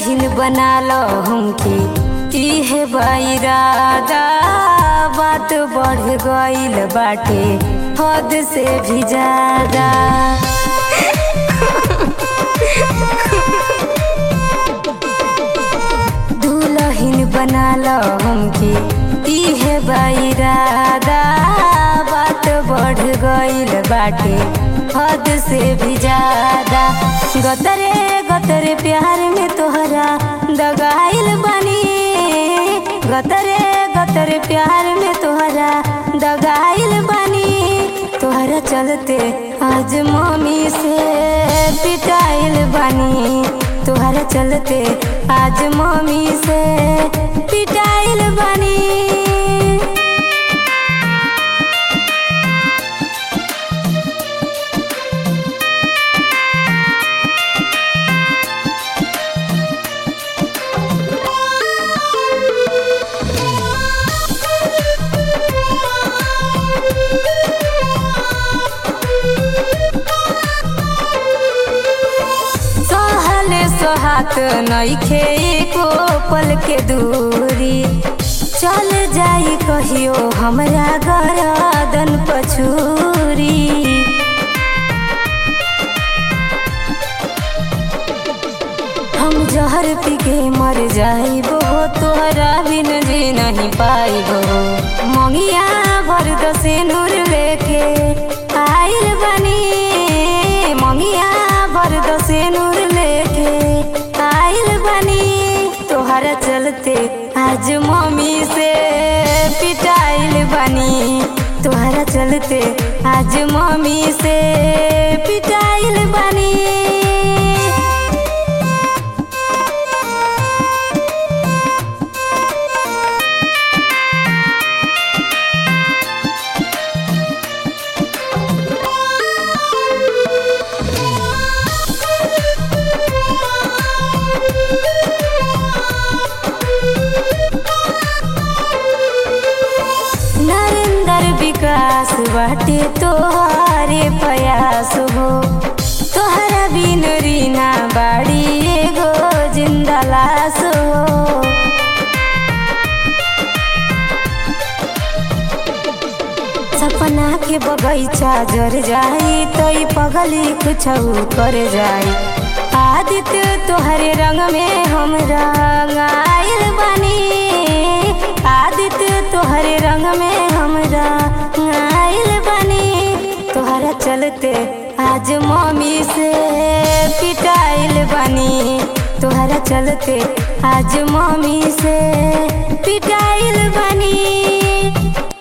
दुल्हन बना लो हमके इहे बैरादा बात बढ़ गईल बाटे हद से भी ज्यादा दुल्हन बना लो हमके इहे बैरादा बात बढ़ गईल बाटे हद से भी ज्यादा गतरे गतरे प्यार में तोहरा दगाइल बनी गतरे गतरे प्यार में तोहरा दगाइल बनी तोहरा चलते आज मम्मी से पिटाइल बनी तोहरा चलते आज मम्मी से पिटाइल बनी सहले सोहात नइखे एको पल के दूरी चल जाई कहियो हमरा गरदन पछूरी हम जहर पी के मर जाइबो तोहरा बिन जी नहीं पाइबो मंगिया भर दसे नूर लेके आइल बनी मंगिया भर दसे नूर लेके आइल बनी तोहरा चलते आज मम्मी से पिटाइल बनी तोहरा चलते आज मम्मी से पिटाइल बनी नरेंद्र विकास बाटे तोहरे प्रयास हो तोहरा बिन रीना बाड़ी एगो जिंदा लाश हो सपना के बगैचा जर जाई तो ई पगली कुछ कर जाई आदित्य तोहरे रंग में हम रंगाइल बनी आदित्य तोहरे रंग में हम रंगाइल बनी तोहरा चलते आज मम्मी से पिटाइल बनी तोहरा चलते आज मम्मी से पिटाइल बनी